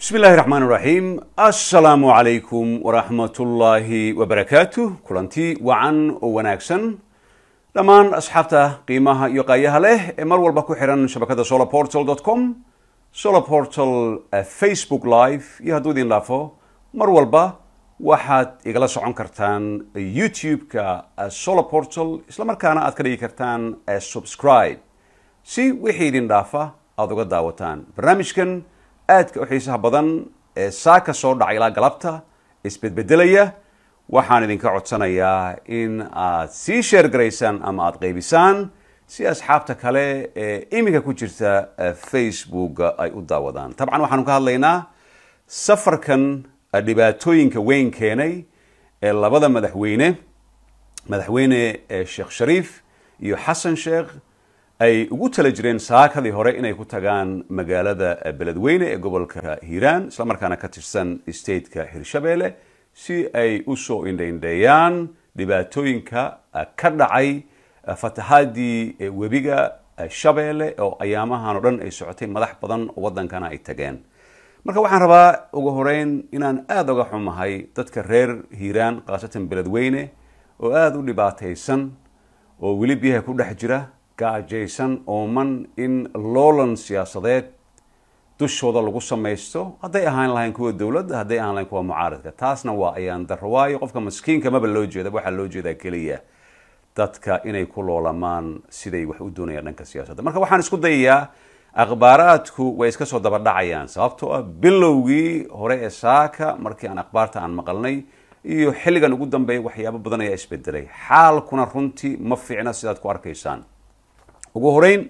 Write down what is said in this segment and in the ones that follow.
bismi illaahi raxmaan raxiim assalaamu calaykum waraxmatullaahi wabarakaatu kulanti wacan oo wanaagsan dhammaan asxaabta qiimaha iyo qaayaha leh ee mar walba ku xihan shabakada solarportal com solarportal facebook live iyo hadduu idin dhaafo mar walba waxaad igala socon kartaan youtube-ka solarportal isla markaana aad ka dhigi kartaan subscribe si wixii idin dhaafa aada uga daawataan barnaamijkan aadka u xiisaha badan ee saaka soo dhacay ilaa galabta isbedbedelaya waxaan idinka codsanayaa in aad sii sheer garaysaan ama aada qaybisaan si asxaabta kale ee iminka ku jirta facebook ay u daawadaan tabcan waxaanu ka hadlaynaa safarkan dhibaatooyinka weyn keenay ee labada madaxweyne madaxweyne sheekh shariif iyo xasan sheekh ay ugu tala jireen saakadii hore inay ku tagaan magaalada beledweyne ee gobolka hiiraan isla markaana ka tirsan stateka hirshabeelle si ay usoo indhaindheeyaan dhibaatooyinka ka dhacay fatahaadii webiga shabeelle oo ayaamahan oo dhan ay socotay madax badan oo waddankana ay tageen marka waxaan rabaa ugu horeyn inaan aada uga xumahay dadka reer hiiraan khaasatan beledweyne oo aada u dhibaataysan oo weli biyaha ku dhex jira gaajaysan ooman in loolan siyaasadeed dushooda lagu samaysto hadday ahaan lahayn kuwa dowladda hadday ahaan lahayn kuwa mucaaradka taasna waa ayaan darro waayo qofka maskiinka maba loo jeeda waxaa loo jeedaa keliya dadka inay ku loolamaan siday wax u doonayaan dhanka siyaasadda marka waxaan isku dayayaa akhbaaraadku way iska soo daba dhacayaan sababtoo ah bilowgii hore ee saaka markii aan akhbaarta aan maqalnay iyo xilligan ugu dambeeya waxyaabo badan ayaa isbedelay xaalkuna runtii ma fiicna sidaad ku arkaysaan ugu horeyn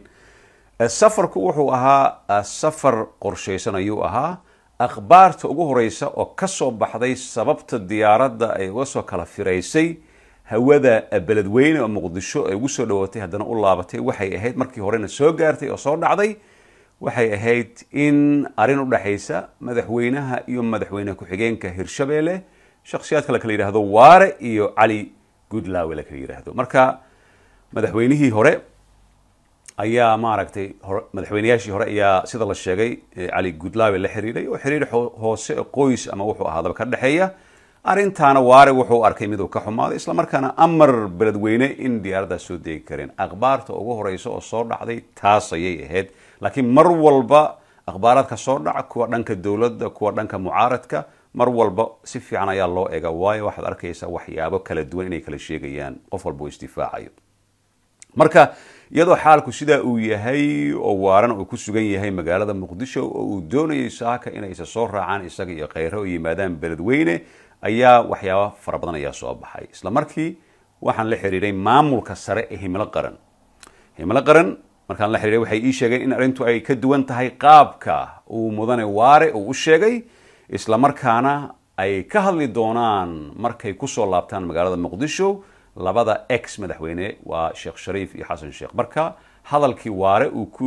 safarku wuxuu ahaa safar qorshaysan ayuu ahaa akhbaarta ugu horeysa oo kasoo baxday sababta diyaaradda ay uga soo kala firaysay hawada beledweyne oo muqdisho ay ugu soo dhawaatay haddana u laabatay waxay ahayd markii horena soo gaartay oo soo dhacday waxay ahayd in arrin u dhexaysa madaxweynaha iyo madaxweyne ku-xigeenka hirshabeelle shakhsiyaadka la kala yidhaahdo waare iyo cali goodlawe la kala yidhaahdo marka madaxweynihii hore ayaa maaragtay madaxweyneyaashii hore ayaa sida la sheegay cali goodlawe la xiriiray oo xiriir hoose qoys ama wuxuu ahaadaba ka dhexeeya arrintaana waare wuxuu arkay miduu ka xumaaday isla markaana amar beledweyne in diyaaraddaas soo deegi kareen akhbaarta ugu horeysa oo soo dhacday taas ayay ahayd laakiin mar walba akhbaaraadka soo dhaca kuwa dhanka dowladda kuwa dhanka mucaaradka mar walba si fiican ayaa loo ega waayo waxaad arkaysaa waxyaabo kala duwan inay kala sheegayaan qof walba uu isdifaacayo marka iyadoo xaalku sidaa uu yahay oo waaran uu ku sugan yahay magaalada muqdisho oo uu doonayay saaka inay isa soo raacaan isaga iyo kheyre oo yimaadaan beledweyne ayaa waxyaaba fara badan ayaa soo baxay isla markii waxaan la xiriiray maamulka sare ee himilo qaran himilo qaran markaan la xiriiray waxay ii sheegeen in arrintu ay ka duwan tahay qaabka uu mudane waare uu u sheegay isla markaana ay ka hadli doonaan markay kusoo laabtaan magaalada muqdisho labada ex madaxweyne waa sheekh shariif iyo xasan sheekh marka hadalkii waare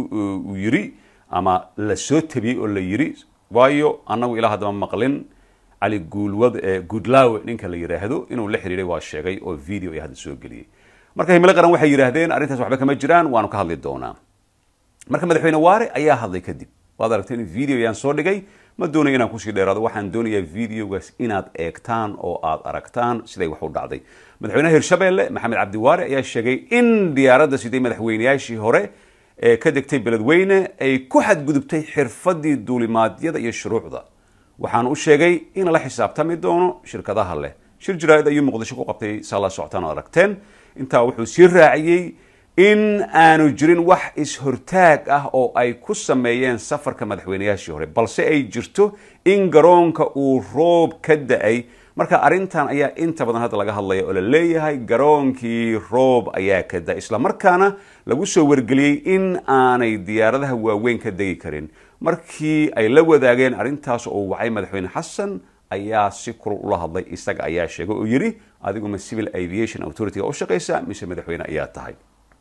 uu yiri ama la soo tabiyey oo la yiri waayo annagu ilaa haddama maqlin cali guulwad goodlawe ninka la yidhaahdo inuu la xiriiray waa sheegay oo video ay hadda soo geliyey marka himilo qaran waxay yidhaahdeen arrintaas waxba kama jiraan waanu ka hadli doonaa marka madaxweyne waare ayaa hadlay kadib waad aragteen video yaan soo dhigay ma doonayo inaan kusii dheeraado waxaan doonayaa videogaas inaad eegtaan oo aad aragtaan siday wax u dhacday madaxweynaha hirshabeelle maxamed cabdiwaare ayaa sheegay in diyaaradda siday madaxweyneyaashii hore ee ka degtay beledweyne ay ku xadgudubtay xirfadii duulimaadyada iyo shuruucda waxaan u sheegay in la xisaabtami doono shirkadaha leh shir jaraa'id ayuu muqdisho ku qabtay saa la socotaan oo aragteen intaa wuxuu sii raaciyey in aanu jirin wax is-hortaag ah oo ay ku sameeyeen safarka madaxweyneyaashii hore balse ay jirto in garoonka uu roob ka da-ay marka arrintan ayaa inta badan hadda laga hadlaya oo la leeyahay garoonkii roob ayaa ka da isla markaana lagu soo wargeliyey in aanay diyaaradaha waaweyn ka degi karin markii ay la wadaageen arrintaas oo wacay madaxweyne xasan ayaa si kulul ula hadlay isaga ayaa sheegay oo yidhi adiguma civil aviation authority-ga u shaqaysa mise madaxweyne ayaa tahay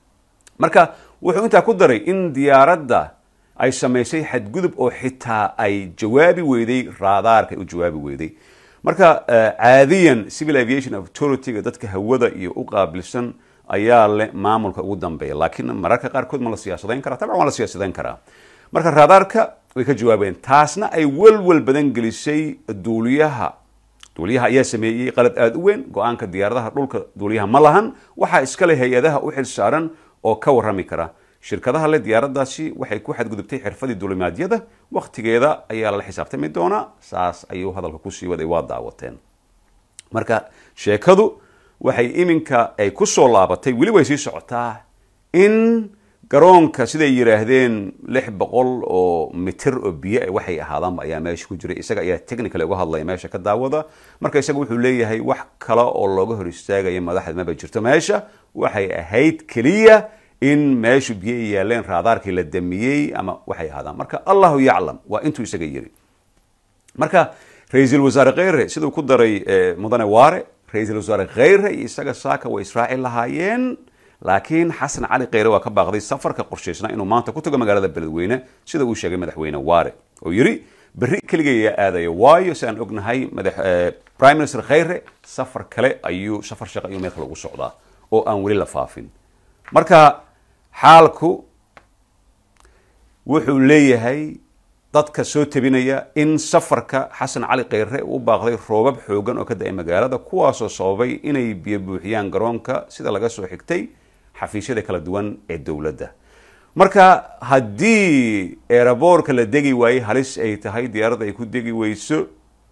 marka wuxuu intaa ku daray in diyaaradda ay samaysay xadgudub oo xitaa ay jawaabi weyday raadaarka ay u jawaabi weyday marka caadiyan civil aviation authority-ga dadka hawada iyo u qaabilsan ayaa leh maamulka ugu dambeeya laakiin mararka qaarkood ma la siyaasadayn karaa tabcan waa la siyaasadayn karaa marka raadaarka way ka jawaabeen taasna ay welwel badan gelisay duuliyaha duuliyaha ayaa sameeyey qalad aada u weyn go-aanka diyaaradaha dhulka duuliyaha ma lahan waxaa iskale hay-adaha u xil saaran oo ka warrami kara shirkadaha le diyaaradaasi waxay ku xadgudubtay xirfadii duulimaadyada wakhtigeeda ayaa lala xisaabtami doonaa saas ayuu hadalka kusii waday waa daawateen marka sheekadu waxay iminka ay ku soo laabatay weli way sii socotaa in garoonka siday yidhaahdeen lix boqol oo mitir oo biyo waxay ahaadaanba ayaa meesha ku jiray isaga ayaa technical uga hadlaya meesha ka daawada marka isaga wuxuu leeyahay wax kale oo looga hor istaagaya madaxda maba jirto meesha waxay ahayd keliya in meeshu biyo ay yaaleen raadaarkii la damiyey ama waxay ahaadaan marka allahu yaclam waa intuu isaga yiri marka ra-iisul wasaare kheyre siduu ku daray mudane waare ra-iisul wasaare kheyre iyo isaga saaka way israaci lahaayeen laakiin xasan cali kheyre waa ka baaqday safarka qorshaysna inuu maanta ku tago magaalada beledweyne sida uu sheegay madaxweyne waare oo yiri berri keligay ayaa aadaya waayo si aan ognahay madax prime minister kheyre safar kale ayuu safar shaqo ayuu meel kale ugu socdaa oo aan weli la faafin marka xaalku wuxuu leeyahay dadka soo tabinaya in safarka xasan cali kheyre u baaqday roobab xoogan oo ka da-ay magaalada kuwaasoo sababay inay biyo buuxiyaan garoonka sida laga soo xigtay xafiisyada kala duwan ee dowladda marka haddii eeraboorka la degi waayey halis ay tahay diyaaradda ay ku degi weyso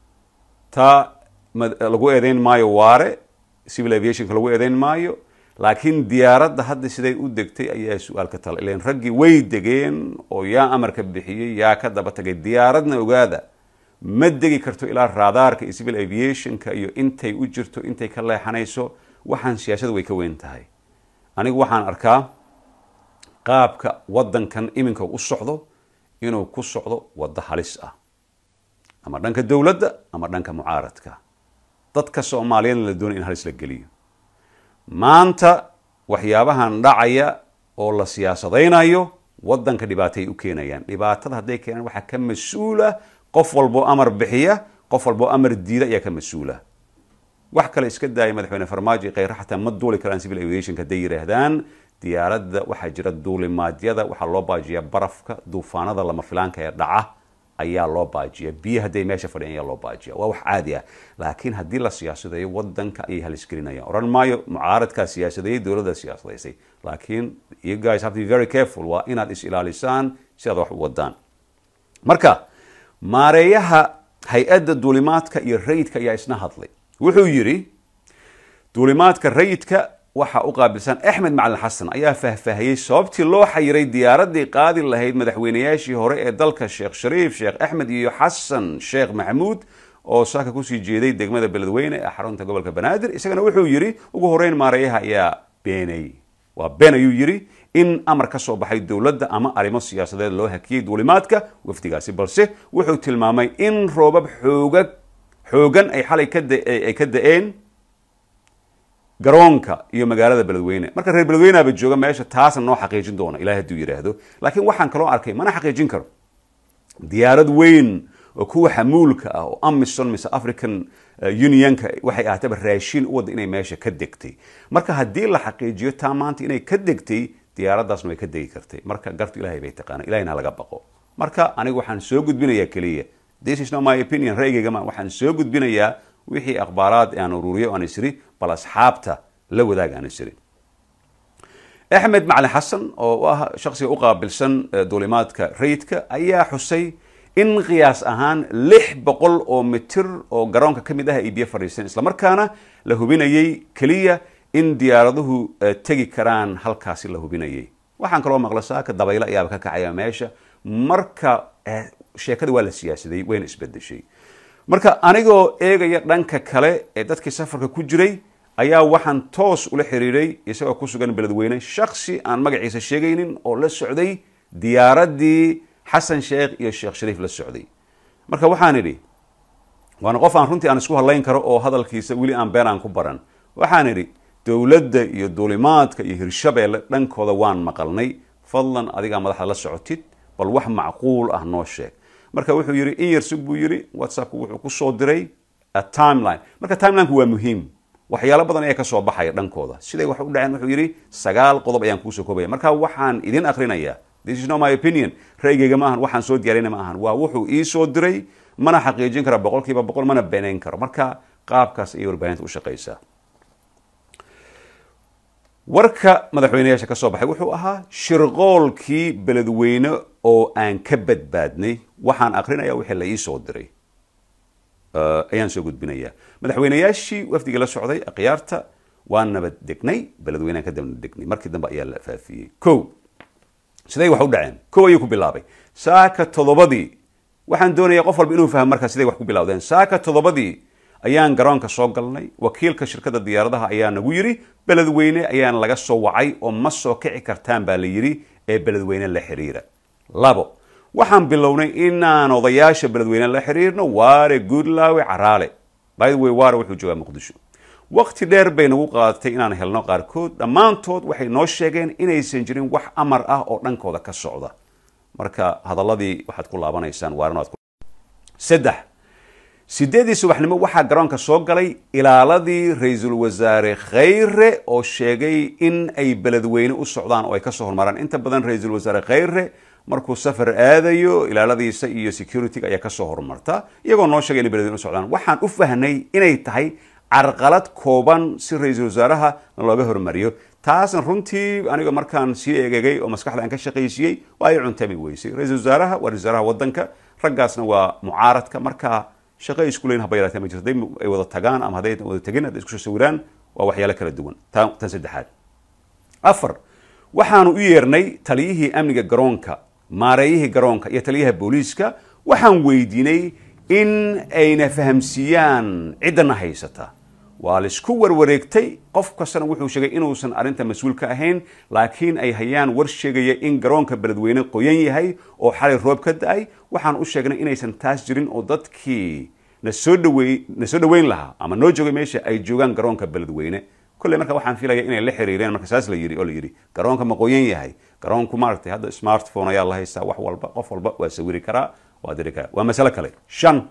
taa lagu eedeyn maayo waare civil aviationka lagu eedeyn maayo laakiin diyaaradda hadda siday u degtay ayaa su-aal ka tala ilan raggii way degeen oo yaa amarka bixiyey yaa ka daba tagay diyaaradna ogaada ma degi karto ilaa raadaarka iyo civil aviationka iyo intay u jirto intay ka leexanayso waxaan siyaasada way ka weyn tahay anigu waxaan arkaa qaabka waddankan iminka u socdo inuu ku socdo waddo halis ah ama dhanka dowladda ama dhanka mucaaradka dadka soomaaliyeedna la doonay in halis la geliyo maanta waxyaabahan dhacaya oo la siyaasadaynayo waddanka dhibaatay u keenayaan dhibaatada hadday keenaan waxaa ka mas-uula qof walboo amar bixiya qof walboo amar diida ayaa ka mas-uula wax kale iska daaya madaxweyne farmaajo iyo kheyre xataa ma duuli karaan civil aviationka hadday yidhaahdaan diyaaradda waxaa jira duulimaadyada waxaa loo baajiyaa barafka duufaanada lama filaanka ee dhaca ayaa loo baajiya biyo hadday meesha fadhiyan ayaa loo baajiya waa wax caadi ah laakiin haddii la siyaasadayo waddanka ayay halisgelinayaan oran maayo mucaaradkaa siyaasadeeyey dowladda siyaasadaysay laakiin you guys have to be very careful waa inaad is ilaalisaan si aad wax u wadaan marka maareeyaha hay-adda duulimaadka iyo rayidka ayaa isna hadlay wuxuu yidhi duulimaadka rayidka waxaa u qaabilsan axmed macalin xasan ayaa faahfaahiyey sababtii loo xayiray diyaaraddii qaadi lahayd madaxweynayaashii hore ee dalka sheekh shariif sheekh axmed iyo xasan sheekh maxamuud oo saaka kusii jeeday degmada beledweyne ee xarunta gobolka banaadir isagana wuxuu yidhi ugu horeyn maareeyaha ayaa beenay waa been ayuu yidhi in amar ka soo baxay dowladda ama arrimo siyaasadeed loo hakiyey duulimaadka wafdigaasi balse wuxuu tilmaamay in roobab xoogag xoogan ay xalay kaay ka da-een garoonka iyo magaalada beledweyne marka reer beledweyneaba jooga meesha taasna noo xaqiijin doona ilahi hadduu yidhaahdo laakiin waxaan kaloo arkay mana xaqiijin karo diyaarad weyn oo kuwa xamuulka ah oo amison mise african unionka waxay ahaataba raashiin u wadda inay meesha ka degtay marka haddii la xaqiijiyo taa maanta inay ka degtay diyaaraddaasna way ka degi kartay marka gartu ilahay bay taqaana ilahina laga baqo marka anigu waxaan soo gudbinayaa keliya this is not my opinion ra'yigaygama waxaan soo gudbinayaa wixii akhbaaraad aan ururiyo aan isiri bal asxaabta la wadaag aan isiri axmed macalin xasan oo ah shaksiga u qaabilsan duulimaadka rayidka ayaa xusay in qiyaas ahaan lix boqol oo mitir oo garoonka ka mid ah ay biyo fadhiisteen islamarkaana la hubinayay keliya in diyaaraduhu tegi karaan halkaasi la hubinayay waxaan kaloo maqla saaka dabaylo ayaaba ka kacaya meesha marka sheekada waa la siyaasaday wayna isbedeshay marka anigoo eegaya dhanka kale ee dadkii safarka ku jiray ayaa waxaan toos ula xiriiray isagoo ku sugan beledweyne shaksi aan magaciisa sheegaynin oo la socday diyaaraddii xasan sheekh iyo sheekh shariif la socday marka waxaan idhi waana qof aan runtii aan isku hadlayn karo oo hadalkiisa weli aan been aan ku baran waxaan idhi dowladda iyo duulimaadka iyo hirshabeelle dhankooda waan maqalnay fadlan adigaa madaxda la socotid bal wax macquul ah noo sheeg marka wuxuu yidhi in yarsug buu yidhi whatsappku wuxuu ku soo diray timeline marka timelineku waa muhiim waxyaalo badan ayaa ka soo baxaya dhankooda siday wax u dhaceen wuxuu yidhi sagaal qodob ayaan kuusoo koobaya marka waxaan idin akrinayaa this is not my opinion ra'yigayga ma ahan waxaan soo diyaarina ma ahan waa wuxuu ii soo diray mana xaqiijin kara boqol kiiba boqol mana beenayn karo marka qaabkaas ayay warbaahinta u shaqaysaa warka madaxweyneyaasha ka soo baxay wuxuu ahaa shirqoolkii beledweyne oo aan ka badbaadnay waxaan akrinaya wixii la ii soo diray ayaan soo gudbinayaa madaxweyneyaashii wafdiga la socday akhyaarta waan nabad degnay beledweynean ka daba degnay markii dambe ayaa la faafiyey ko siday wax u dhaceen ko ayuu ku bilaabay saaka toddobadii waxaan doonayaa qof walba inuu fahmo markaa siday wax ku bilowdeen saaka toddobadii ayaan garoonka soo galnay wakiilka shirkadda diyaaradaha ayaa nagu yidhi beledweyne ayaan laga soo wacay oo ma soo kici kartaan baa la yidhi ee beledweyne la xiriira labo waxaan bilownay inaan odayaasha beledweyne la xiriirno waare goodlawe caraale by the way waare wuxuu joogaa muqdisho waqti dheer bay nagu qaadatay inaan helno qaarkood dhammaantood waxay noo sheegeen inaysan jirin wax amar ah oo dhankooda ka socda marka hadaladii waxaad ku laabanaysaan waarn saddex sideedii subaxnimo waxaa garoonka soo galay ilaaladii ra-iisul wasaare khayre oo sheegay in ay beledweyne u socdaan oo ay kasoo hormaraan inta badan ra-iisul wasaare khayre markuu safar aadayo ilaaladiisa iyo security-ga ayaa kasoo horumarta iyagoo noo sheegay inay beledweyne u socdaan waxaan u fahnay inay tahay carqalad kooban si ra-iisul wasaaraha looga hormariyo taasna runtii aniga markaan sii eegegay oo maskaxda aan ka shaqaysiiyey waa ay cuntami weysay ra-iisul wasaaraha waa ra-isul wasaaraha wadanka raggaasna waa mucaaradka markaa shaqo isku leyn haba yaraatee ma jirto hadday ay wada tagaan ama hadday wada tegin hadday isku soo sawiraan waa waxyaalo kala duwan tan tan saddexaad afar waxaanu u yeernay taliyihii amniga garoonka maareeyihii garoonka iyo taliyaha booliiska waxaan weydiinay in ayna fahamsiiyaan ciddana haysata waa laisku warwareegtay qof kastana wuxuu sheegay inuusan arrinta mas-uul ka ahayn laakiin ay hayaan war sheegaya in garoonka beledweyne qoyan yahay oo xalay roob ka da-ay waxaan u sheegnay inaysan taas jirin oo dadkii na soo dhaweey na soo dhaweyn lahaa ama noo joogay meesha ay joogaan garoonka beledweyne kolley marka waxaan filaya inay la xiriireen marka saas la yiri oo la yidhi garoonka ma qoyan yahay garoonku maaragtay hadda smartphone ayaa la haystaa wax walba qof walba waa sawiri karaa waa diri karaa waa masalo kale shan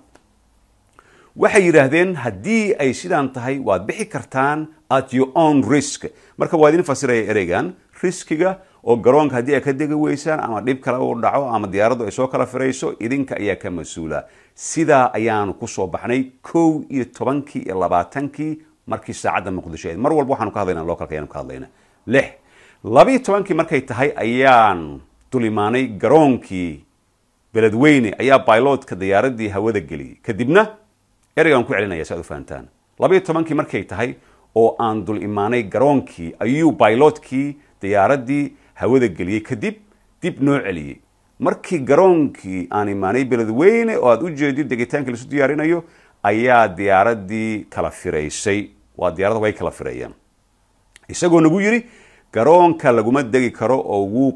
waxay yidhaahdeen haddii ay sidaan tahay waad bixi kartaan at your own risk marka waa idin fasiraya ereygan riskiga oo garoonka haddii ay ka degi weysaan ama dhib kale uu dhaco ama diyaaraddu ay soo kala firayso idinka ayaa ka mas-uula sidaa ayaanu kusoo baxnay kow iyo tobankii iyo labaatankii markii saacadda muqdisho ayd mar walba waxaanu ka hadlayna localka ayaanu ka hadlayna lix labiyo tobankii markay tahay ayaan dul imaanay garoonkii beledweyne ayaa bailotka diyaaradii hawada geliyey kadibna ereygaan ku celinaya si aad u fahantaan labayo tobankii markay tahay oo aan dul imaanay garoonkii ayuu bailotkii diyaaradii hawada geliyey kadib dib noo celiyey markii garoonkii aan imaanay beledweyne oo aad u jeedid degitaankii laisu diyaarinayo ayaa diyaaradii kala firaysay waa diyarada way kala fireeyaan isagoo nagu yidhi garoonka laguma degi karo oo wuu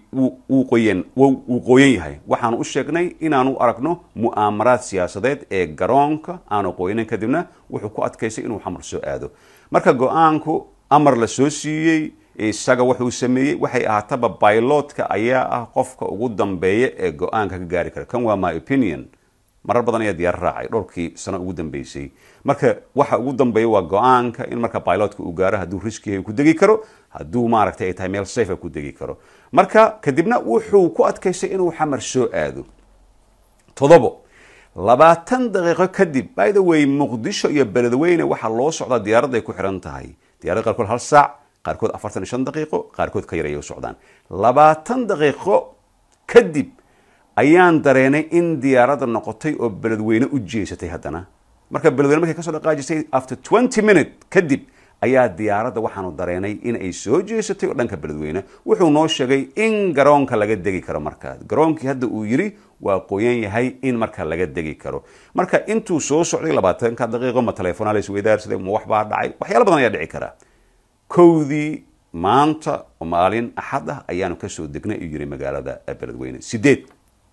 qoyan wuu qooyan yahay waxaanu u sheegnay inaanu aragno mu'aamaraad siyaasadeed ee garoonka aanu qooyanan kadibna wuxuu ku adkaysay inuu xamar soo aado marka go-aanku amar la soo siiyey isaga wuxuu sameeyey waxay ahaataba bailotka ayaa ah qofka ugu dambeeya ee go-aanka ka gaari kara kan waa my opinion marar badan ayaa diyaar raacay dhowrkii sano ugu dambeysay marka waxa ugu dambeeya waa go-aanka in marka bilotka uu gaaro hadduu riskiyahay ku degi karo hadduu maaragtay ay tahay meel safe ku degi karo marka kadibna wuxuu ku adkaystay inuu xamar soo aado todobo labaatan daqiiqo kadib by the way muqdisho iyo beledweyne waxaa loo socdaa diyaaradda ay ku xiran tahay diyarada qaarkood hal saac qaarkood afartan iyo shan daqiiqo qaarkood ka yar ayay u socdaan labaatan daqiiqo kadib ayaan dareenay in diyaaradda noqotay oo beledweyne u jeesatay haddana marka beledweyne markay kasoo dhaqaajisay after twenty minute kadib ayaa diyaaradda waxaanu dareenay in ay soo jeesatay oo dhanka beledweyne wuxuu noo sheegay in garoonka laga degi karo markaa garoonkii hadda uu yidhi waa qoyan yahay in marka laga degi karo marka intuu soo socday labaatanka daqiiqo ma telefoona la isweydaarsaday ma wax baa dhacay waxyaala badan ayaa dhici karaa kowdii maanta oo maalin axad ah ayaanu kasoo degnay ayuu yidhi magaalada beledweyne sideed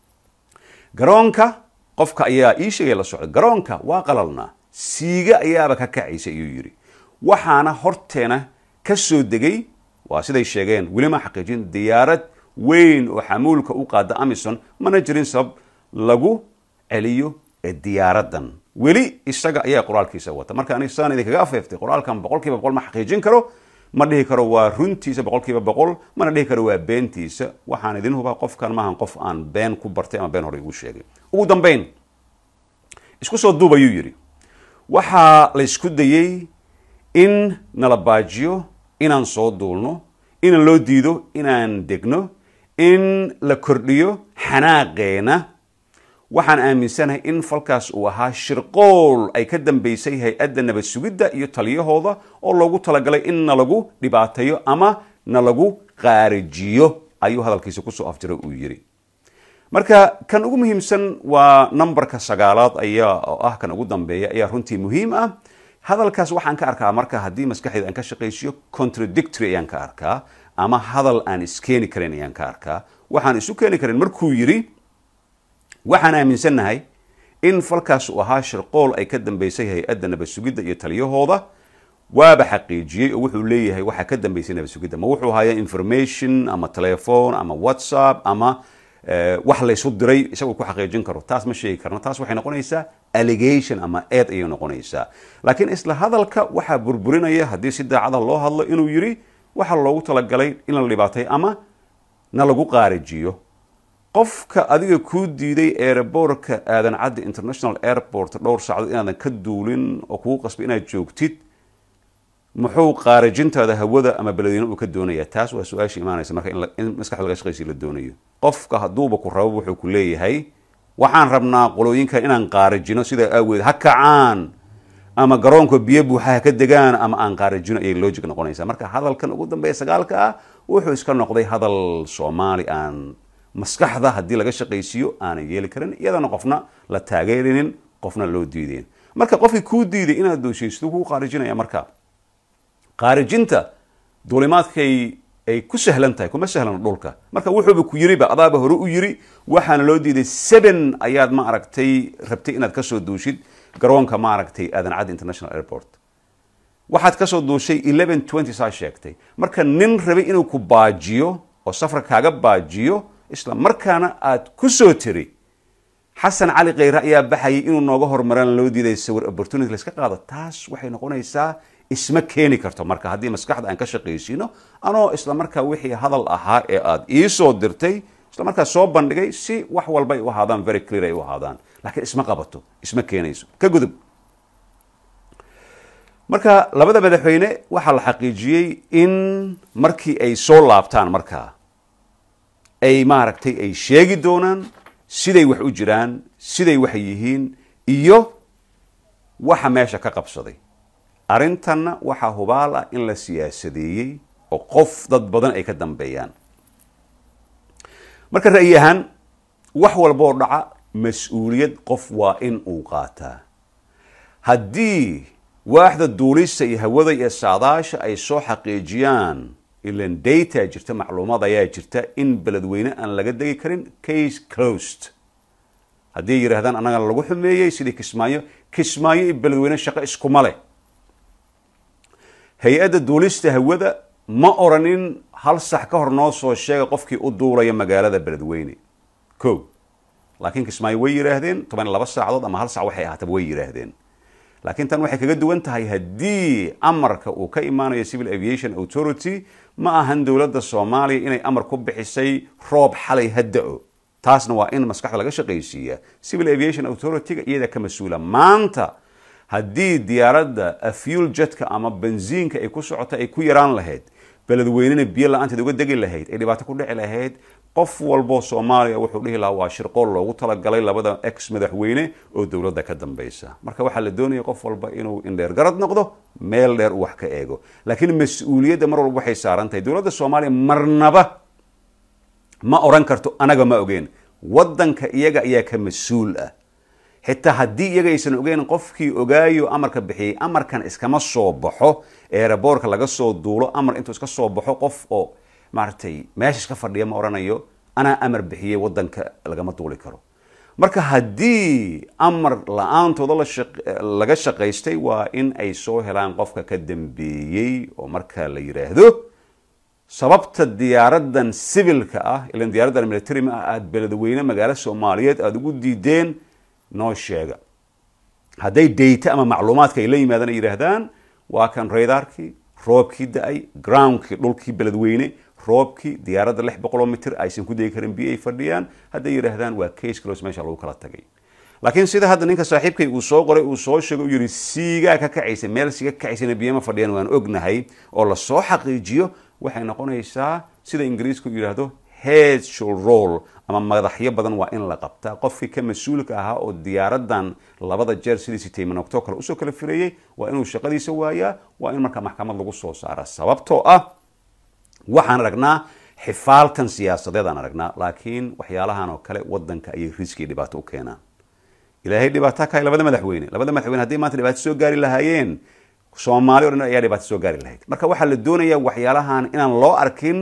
garoonka qofka ayaa ii sheegay la socda garoonka waa qalalnaa siiga ayaaba ka kacaysa ayuu yidhi waxaana horteena ka soo degay waa siday sheegeen weli ma xaqiijin diyaarad weyn oo xamuulka u qaada amison mana jirin sabab lagu celiyo diyaaraddan weli isaga ayaa qoraalkiisa wata marka anig saan idinkaga afeeftay qoraalkan boqol kiiba boqol ma xaqiijin karo ma dhihi karo waa runtiisa boqol kiiba boqol mana dhihi karo waa beentiisa waxaan idin hubaa qofkan maahan qof aan been ku bartay ama been hore igu sheegay ugu dambeyn isku soo duub ayuu yidhi waxaa la isku dayey in nala baajiyo inaan soo duulno in loo diido inaan degno in la kordhiyo xanaaqeena waxaan aaminsanahay in falkaas uu ahaa shirqool ay ka dambaysay hay-adda nabad sugidda iyo taliyahooda oo loogu talagalay in nalagu dhibaateeyo ama nalagu qaarijiyo ayuu hadalkiisa kusoo afjira uu yidhi marka kan ugu muhiimsan waa numberka sagaalaad ayaa oo ah kan ugu dambeeya ayaa runtii muhiim ah hadalkaas waxaan ka arkaa marka haddii maskaxdeeda aan ka shaqaysiyo contradictory ayaan ka arkaa ama hadal aan iskeeni karin ayaan ka arkaa waxaan isu keeni karin markuu yidhi waxaan aaminsannahay in falkaas uu ahaa shirqool ay ka dambaysay hay-adda nabad sugidda iyo taliyahooda waaba xaqiijiyey oo wuxuu leeyahay waxaa ka dambaysay nabad sugidda ma wuxuu hayaa information ama telephone ama whatsapp ama wax laysu diray isagoo ku xaqiijin karo taas ma sheegi karno taas waxay noqonaysaa allegation ama eed ayay noqonaysaa laakiin isla hadalka waxaa burburinaya haddii si daacada loo hadlo inuu yidhi waxaa loogu talagalay in la dhibaatay ama na lagu qaarijiyo qofka adiga kuu diiday aerobortka aadan caddi international airport dhowr saacadood inaadan ka duulin oo kugu qasbay inaad joogtid muxuu qaarijintaada hawada ama beledweyne uu ka doonaya taas waa su-aasha imaanaysa marka in maskaxda laga shaqaysi la doonayo qofka hadduuba ku rabo wuxuu ku leeyahay waxaan rabnaa qolooyinkan inaan qaarijino sidaa aaweed ha kacaan ama garoonka biyo buuxa ha ka degaan ama aan qaarijino ayay logic noqonaysaa marka hadalkan ugu dambeeya sagaalka ah wuxuu iska noqday hadal soomaali aan maskaxda haddii laga shaqaysiiyo aanan yeeli karin iyadana qofna la taageerinin qofna loo diideen marka qofkii kuu diiday inaad dooshaysto kuu qaarijinaya marka qaarijinta duulimaadkay ay ku sahlan tahay kuma sahlano dhulka marka wuxuuba ku yiriba adaaba hore u yiri waxaana loo diiday seven ayaad ma aragtay rabtay inaad kasoo duushid garoonka ma aragtay aadan caddi international airport waxaad kasoo duushay eleven twenty saa sheegtay marka nin rabay inuu ku baajiyo oo safar kaaga baajiyo isla markaana aad ku soo tiri xasan cali kheyre ayaa baxayay inuu nooga hormaraan loo diiday sawir opportunity layska qaado taas waxay noqonaysaa isma keeni karto marka haddii maskaxda aan ka shaqaysiino anoo isla markaa wixii hadal ahaa ee aad iisoo dirtay isla markaa soo bandhigay si wax walba ay u ahaadaan very clear ay u ahaadaan laakiin isma qabato isma keenayso ka gudub marka labada madaxweyne waxaa la xaqiijiyey in markii ay soo laabtaan markaa ay maaragtay ay sheegi doonaan siday wax u jiraan siday wax yihiin iyo waxa meesha ka qabsaday arrintanna waxaa hubaal ah in la siyaasadeeyey oo qof dad badan ay ka dambeeyaan marka ra'yi ahaan wax walboo dhaca mas-uuliyad qof waa in uu qaataa haddii waaxda duulista iyo hawada iyo saadaasha ay soo xaqiijiyaan ilan data jirta macluumaad ayaa jirta in beledweyne aan laga degi karin case closed haddii yidhahdaan annagana lagu xumeeyey sidii kismaayo kismaayo iyo beledweyne shaqo iskuma leh hay-adda duulista hawada ma oranin hal sax ka hor noo soo sheega qofkii u duulaya magaalada beledweyne ko laakiin kismaayo way yidhaahdeen toban laba saacadood ama hal sac waxay ahaataba way yidhaahdeen laakiin tan waxay kaga duwan tahay haddii amarka uu ka imaanayo civil aviation authority ma ahan dowladda soomaaliya inay amar ku bixisay roob xalay hadda-o taasna waa in maskaxda laga shaqaysiiya civil aviation authority-ga iyada ka mas-uula maanta haddii diyaaradda fuel jetka ama benziinka ay ku socota ay ku yaraan lahayd beledweynena biyo la-aanteed uga degi lahayd ay dhibaato ku dhici lahayd qof walboo soomaaliya wuxuu dhihi lahaa waa shirqool loogu talagalay labada ex madaxweyne oo dowladda ka dambeysa marka waxaa la doonaya qof walba inuu indheer garad noqdo meel dheer uu wax ka eego laakiin mas-uuliyadda mar walba waxay saaran tahay dowladda soomaaliya marnaba ma oran karto anaga ma ogeen waddanka iyaga ayaa ka mas-uul ah xitaa haddii iyaga aysan ogeyn qofkii ogaayo amarka bixiyey amarkan iskama soo baxo eeraboorka laga soo duulo amar intuu iska soo baxo qof oo maaragtay meesha iska fadhiya ma oranayo anaa amar bixiyey waddanka lagama duuli karo marka haddii amar la-aantooda laga shaqaystay waa in ay soo helaan qofka ka dambeeyey oo marka la yidhaahdo sababta diyaaradan civilka ah ilan diyaaraddan military ma ah aada beledweyne magaalo soomaaliyeed aada ugu diideen noo sheega hadday dayta ama macluumaadka ay la yimaadaan ay yidhaahdaan waa kan raydaarkii roobkii da-ay groundkii dhulkii beledweyne roobkii diyaaradda lix boqoloo mitir aysan ku degi karin biyo ay fadhiyaan hadday yidhaahdaan waa case close meesha lagu kala tagay laakiin sida hadda ninka saaxiibkay uu soo qoray uu soo sheegay uu yidhi siigaa ka kacaysa meel siiga ka kacaysana biyama fadhiyaan waan ognahay oo lasoo xaqiijiyo waxay noqonaysaa sida ingiriisku yidhaahdo head should roll ama madaxyo badan waa in la qabtaa qofkii ka mas-uulka ahaa oo diyaaradan labada jeer sidii sitaymanogtoo kale usoo kala fireeyey waa inuu shaqadiisa waayaa waa in markaa maxkamad lagu soo saara sababtoo ah waxaan aragnaa xifaaltan siyaasadeed aan aragnaa laakiin waxyaalahan oo kale wadanka ayay riski dhibaato u keenaan ilaahay dhibaato kahay labada madaxweyne labada madaxweyne hadday maanta dhibaato soo gaari lahaayeen soomaali o dhan ayaa dhibaato soo gaari lahayd marka waxaa la doonayaa waxyaalahan inaan loo arkin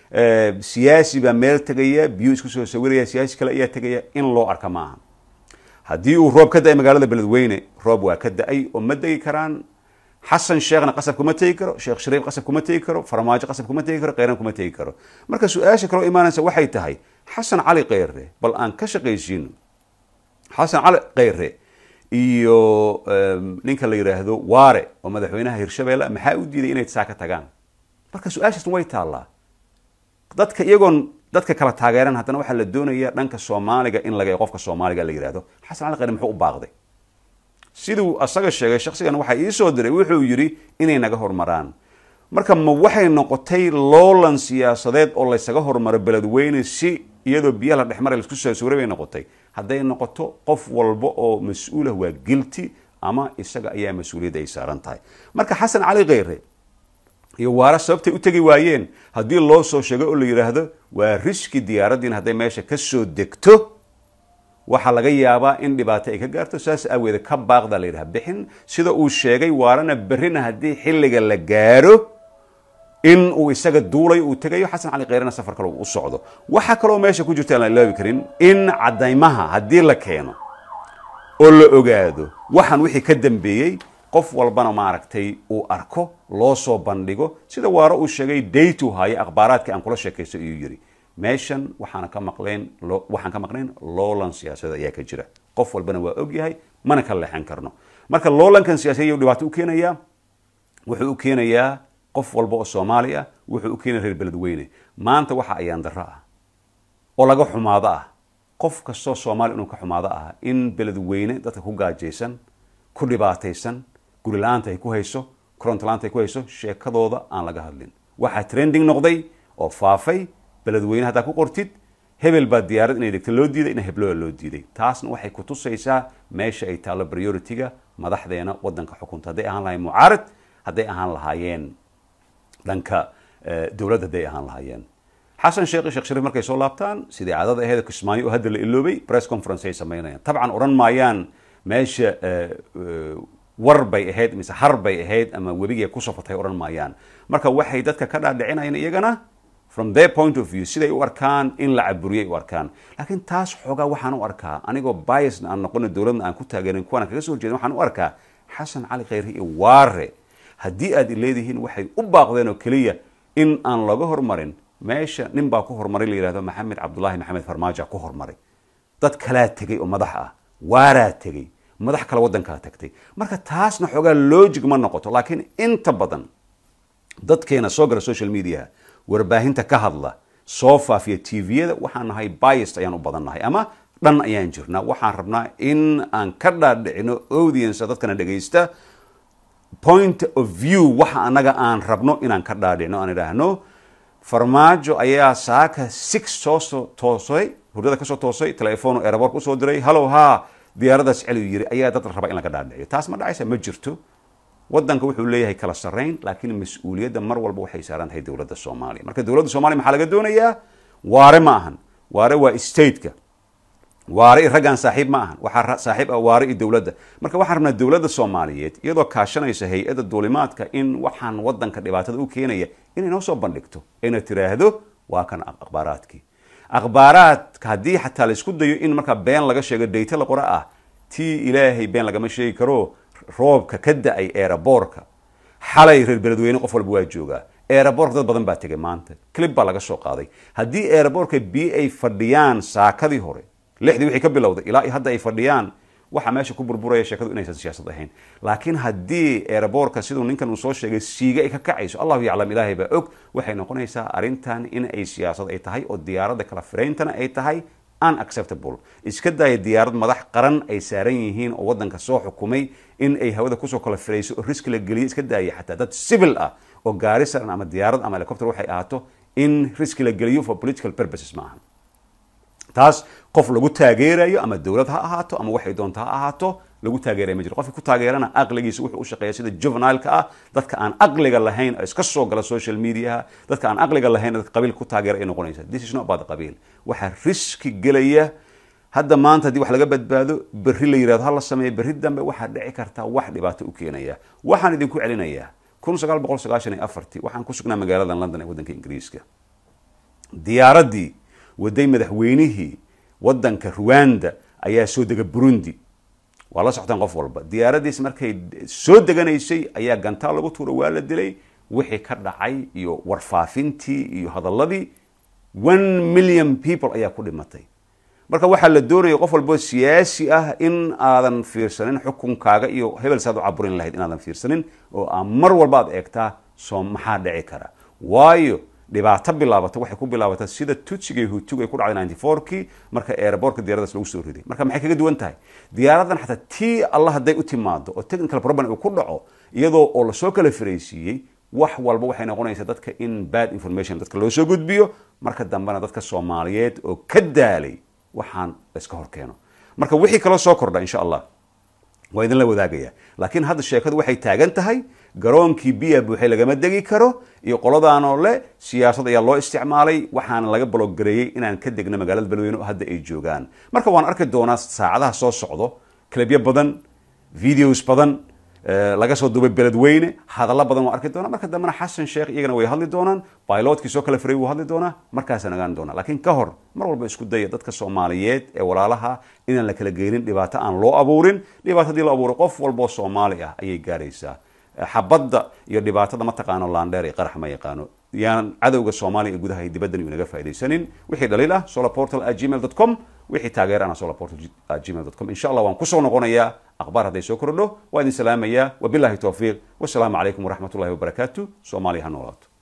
siyaasi baa meel tegaya biyo isku soo sawiraya siyaasi kale ayaa tegaya in loo arka ma aha haddii uu roob ka da-ay magaalada beledweyne roob waa ka da-ay oo ma degi karaan xasan sheekhna qasab kuma tegi karo sheekh shariif qasab kuma tegi karo farmaajo qasab kuma tegi karo kheyran kuma tegi karo marka su-aasha kaloo imaanaysa waxay tahay xasan cali kheyre bal aan ka shaqaysiino xasan cali kheyre iyo ninka la yidhaahdo waare oo madaxweynaha hirshabeelle maxaa u diiday inay saa ka tagaan marka su-aashaasna way taallaa dadka iyagoon dadka kala taageeran haddana waxaa la doonaya dhanka soomaaliga in laga qofka soomaaliga la yidhahdo xasan cali kheyre muxuu u baaqday siduu asaga sheegay shaksigan waxaa iisoo diray wuxuu yidhi inay naga hormaraan marka ma waxay noqotay loolan siyaasadeed oo laysaga hormaro beledweyne si iyadoo biyaha la dhexmaray laisku soo sawray bay noqotay hadday noqoto qof walba oo mas-uulah waa gilti ama isaga ayaa mas-uuliyadda ay saaran tahay marka xasan cali kheyre iyo waara sababtay u tegi waayeen haddii loo soo sheego oo la yidhaahdo waa riski diyaaraddiin hadday meesha ka soo degto waxaa laga yaabaa in dhibaato ay ka gaarto saas aaweede ka baaqda la yidhaha bixin sida uu sheegay waarana berrina haddii xilliga la gaaro in uu isaga duulay uu tegayo xasan cali kheyrena safar kale u socdo waxaa kaloo meesha ku jirta aan la ilaabi karin in caddaymaha haddii la keeno oo la ogaado waxaan wixii ka dambeeyey qof walbana maaragtay uu arko loo soo bandhigo sida waaro uu sheegay daytu haaye akhbaaraadkii aan kula sheekaysto iyuu yidhi meeshan waxaana ka maqleen waxaan ka maqnayn loolan siyaasadeed ayaa ka jira qof walbana waa og yahay mana ka leexan karno marka loolankan siyaasadeed ayuu dhibaato u keenayaa wuxuu u keenayaa qof walba oo soomaali ah wuxuu u keenaya reer beledweyne maanta waxa ayaan darro ah oo laga xumaado ah qof kastoo soomaali inuu ka xumaado ah in beledweyne dadka ku gaajaysan ku dhibaataysan guri la-aanta ay ku hayso koronto la-aanta ay ku hayso sheekadooda aan laga hadlin waxaa trending noqday oo faafay beledweyne haddaa ku qortid hebel baa diyaarad inay dhegto loo diiday ina heblooda loo diiday taasna waxay ku tusaysaa meesha ay taallo priority-ga madaxdeena wadanka xukunta hadday ahaan lahayen mucaarad hadday ahaan lahaayeen dhanka dowladda hadday ahaan lahaayeen xasan sheekh iyo sheekh shariif markay soo laabtaan sidii caadada aheed kismaayo oo hadda la iloobay press conference ay samaynayaan tabcan odhan maayaan meesha war bay ahayd mise har bay ahayd ama webigay ku safatay odhan maayaan marka waxay dadka ka dhaadhicinayaan iyagana from their point of view siday u arkaan in la caburiyay u arkaan laakiin taas xoogaa waxaan u arkaa anigoo biasna aan noqono dowladna aan ku taageerin kuwana kaga soo horjeedin waxaan u arkaa xasan cali kheyre iyo waare haddii aad leedihiin waxay u baaqdeen oo keliya in aan laga hormarin meesha nin baa ku hormaray la yidhahdo maxamed cabdullaahi maxamed farmaajo ku hormaray dad kalaa tegay oo madax ah waaraa tegay madax kale waddankaa tagtay marka taasna xoogaa logic ma noqoto laakiin inta badan dadkeena soo gala social media warbaahinta ka hadla soo faafiya tviyada waxaan nahay biased ayaan u badan nahay ama dhan ayaan jirnaa waxaan rabnaa in aan ka dhaadhicino audience dadkana dhegaysta point of view waxa anaga aan rabno inaan ka dhaadhicno aan idhaahno farmaajo ayaa saaka six soo toosay hurdada kasoo toosay telefoon aerobork usoo diray hallow ha diyaaradaas celiyu yiri ayaa dad raba in laga dhaadhiciyo taas ma dhacaysa ma jirto wadanka wuxuu leeyahay kala sarrayn laakiin mas-uuliyadda mar walba waxay saaran tahay dowladda soomaaliya marka dowladda soomaliya maxaa laga doonayaa waare ma ahan waare waa stateka waare i raggaan saaxiib ma ahan waxaa saaxiib ah waare iyo dowladda marka waxaan rabnaa dowladda soomaaliyeed iyadoo kaashanaysa hay-adda duulimaadka in waxaan wadanka dhibaatada u keenaya inay noo soo bandhigto ayna tiraahdo waa kan akhbaaraadkii akhbaaraadka haddii xataa laisku dayo in markaa been laga sheego dayta la qora ah tii ilaahay been lagama sheegi karo roobka ka da-ay eeraboorka xalay reer beledweyne qof walba waa joogaa eeraboorka dad badan baa tegay maanta clib baa laga soo qaaday haddii eeraboorka biyo ay fadhiyaan saakadii hore lixdii wixii ka bilowday ilaa hadda ay fadhiyaan waxa meesha ku burburaya sheekadu inaysan siyaasad ahayn laakiin haddii eeraboorka siduu ninkan uu soo sheegay siiga ay ka kacayso allahu yaclam ilaahay baa og waxay noqonaysaa arrintan in ay siyaasad ay tahay oo diyaaradda kala firayntana ay tahay unacceptable iska daaya diyaarad madax qaran ay saaran yihiin oo waddanka soo xukumay in ay hawada kusoo kala firayso oo riski la geliyo iska daaya xataa dad civil ah oo gaari saran ama diyaarad ama helicopter waxay ahaato in riski la geliyo for political purposes ma ahan taas qof lagu taageerayo ama dowlad ha ahaato ama waxay doonto ha ahaato lagu taageeraya ma jiro qofki ku taageerana aqligiisa wuxuu u shaqeeya sida juvenileka ah dadka aan aqliga lahayn oo iska soo gala social mediaha dadka aan aqliga lahayn dadka qabiilka ku taageera ay noqonaysa this is not about qabiil waxaa riski gelaya hadda maanta haddii wax laga badbaado berri la yirahdo ha la sameeyo berri dambe waxaa dhici karta wax dhibaato u keenaya waxaan idinku celinayaa kun sagaal boqol sagaashan iyo afartii waxaan ku sugnaa magaalada london ee waddanka ingiriiska diyaaraddii waday madaxweynihii waddanka ruwanda ayaa soo dega burundi waa la soctaan qof walba diyaaraddiis markay soo deganaysay ayaa gantaal lagu tuuro waa la dilay wixii ka dhacay iyo warfaafintii iyo hadalladii one million people ayaa ku dhimatay marka waxaa la doonaya qof walbo siyaasi ah in aadan fiirsanin xukunkaaga iyo hebel saad u caburin lahayd inaadan fiirsanin oo aa mar walba aad eegtaa soo maxaa dhici kara waayo dhibaato bilaabata waxay ku bilaabataa sida tutsiga iyo hutuga ay ku dhacday ninety four-kii marka airbortka diyaradaas lagu soo riday marka maxay kaga duwan tahay diyaaradan xataa tii alla hadday u timaado oo technical problem uu ku dhaco iyadoo oo lasoo kala firaysiiyey wax walba waxay noqonaysaa dadka in bad information dadka loo soo gudbiyo marka dambena dadka soomaaliyeed oo ka daalay waxaan layska hor keeno marka wixii kaloo soo kordha insha allah waa idinla wadaagaya laakiin hadda sheekadu waxay taagan tahay garoonkii biya buuxay lagama degi karo iyo qoladaanoo le siyaasad ayaa loo isticmaalay waxaana laga baloggareeyey inaan ka degno magaalada beledweyne oo hadda ay joogaan marka waan arki doonaa saacadaha soo socdo klebyo badan videos badan laga soo duubay beledweyne hadallo badan waan arki doonaa marka dambena xasan sheekh iyagana way hadli doonaan bilotkii soo kala firay wuu hadli doonaa markaasaan ogaan doonaa laakiin ka hor mar walba isku daya dadka soomaaliyeed ee walaalaha inaan la kala geynin dhibaato aan loo abuurin dhibaato hadii la abuuro qof walboo soomaali ah ayay gaaraysaa xabadda iyo dhibaatada ma taqaano laandheer iyo qarax ma yaqaano yaanan cadowga soomaaliya ee gudaha iyo dibaddan uu inaga faaidaysanin wixii dhaliil ah solarportal at gmail dot com wixii taageerana solarportal at gmail dot com insha allah waan kusoo noqonayaa akhbaar hadday soo kordho waa idin salaamayaa wabillahi towfiiq wasalaamu calaykum waraxmat ullahi wabarakaatu soomaaliya ha noolaato